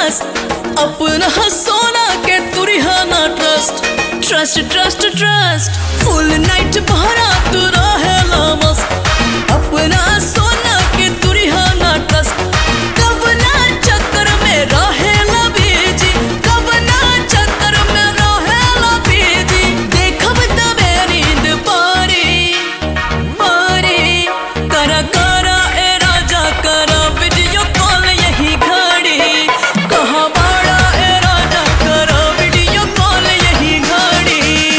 मस्त अपना सोना के तुरिहाना trust trust trust trust full night भरा तू रहेला मस्त अपना सोना के तुरिहाना ट्रस्ट कब ना चक्कर में रहेला बीजी कब ना चक्कर में रहेला बीजी देखब तबे नींद पारी पारी करा करा ए राजा करा वीडियो कॉल यही घड़ी कहाँ बाड़ा ए राजा करा वीडियो कॉल यही घड़ी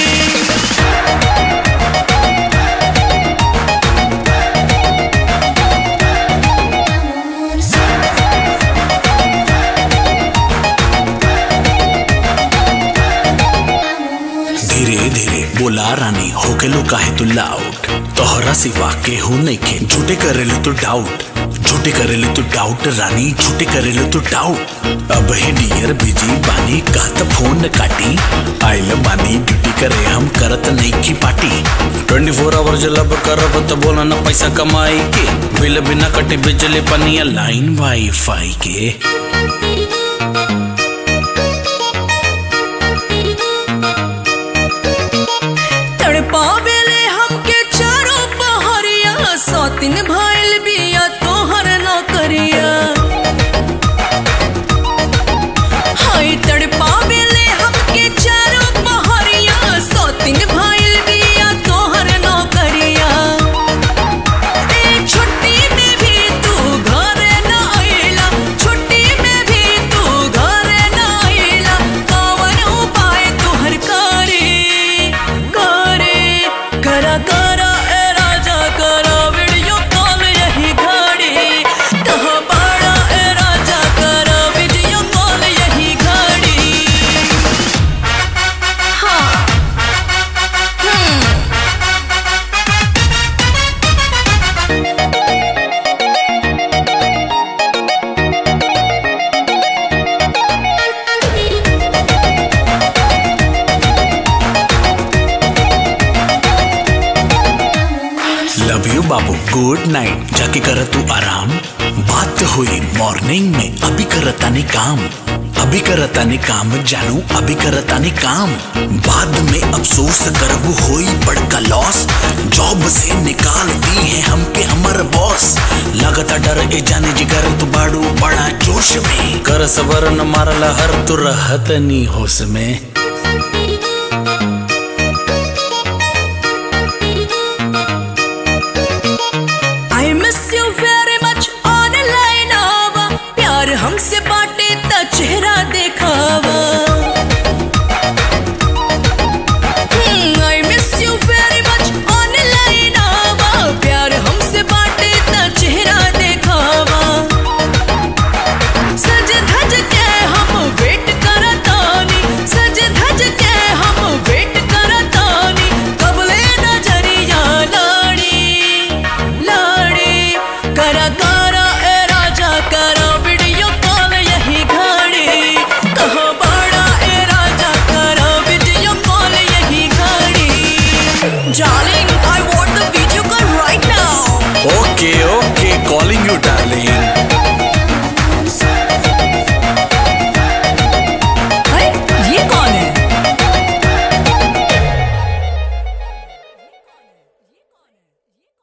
धीरे धीरे बोला रानी होके लो काहे तू लाउट तोहरा सिवा केहू नइखे झूठे करेले तू डाउट झूठे करेले तू डाउट रानी झूठे करेले तू डाउट अब ही डियर बिजी बानी का त फोन काटी आइल बानी ड्यूटी करे हम करत नइखी पार्टी 24 फोर आवर जलब करब त बोला न पैसा कमाई के बिल बिना कटे बिजली पनिया लाइन वाईफाई के तड़पावेले हमके चारों पहरिया सौतिन भइल बिया तोहर नौकरिया हाय तड़पावेले हमके चारों पहरिया सौतिन भइल बिया तोहर नौकरिया ए छुट्टी में भी तू घरे न आइला छुट्टी में भी तू घरे न आइला कवन उपाय तोहर करे करे करा करा ए राजा करा वीडियो कॉल यही घड़ी कहाँ बाड़ा ए राजा करा वीडियो कॉल यही घड़ी हाँ हम्म लव यू बाबू गुड नाइट जाके कर तू आराम बात हुई मॉर्निंग में अभी करता नहीं काम अभी करता नहीं काम जानू अभी करता नहीं काम बाद में अफसोस करबू होई बड़का लॉस जॉब से निकाल दी है हमके हमर बॉस लगता डर ए जाने जिगर तू बाड़ू बड़ा जोश में कर सबर न मारला हर तू रहत नहीं होश में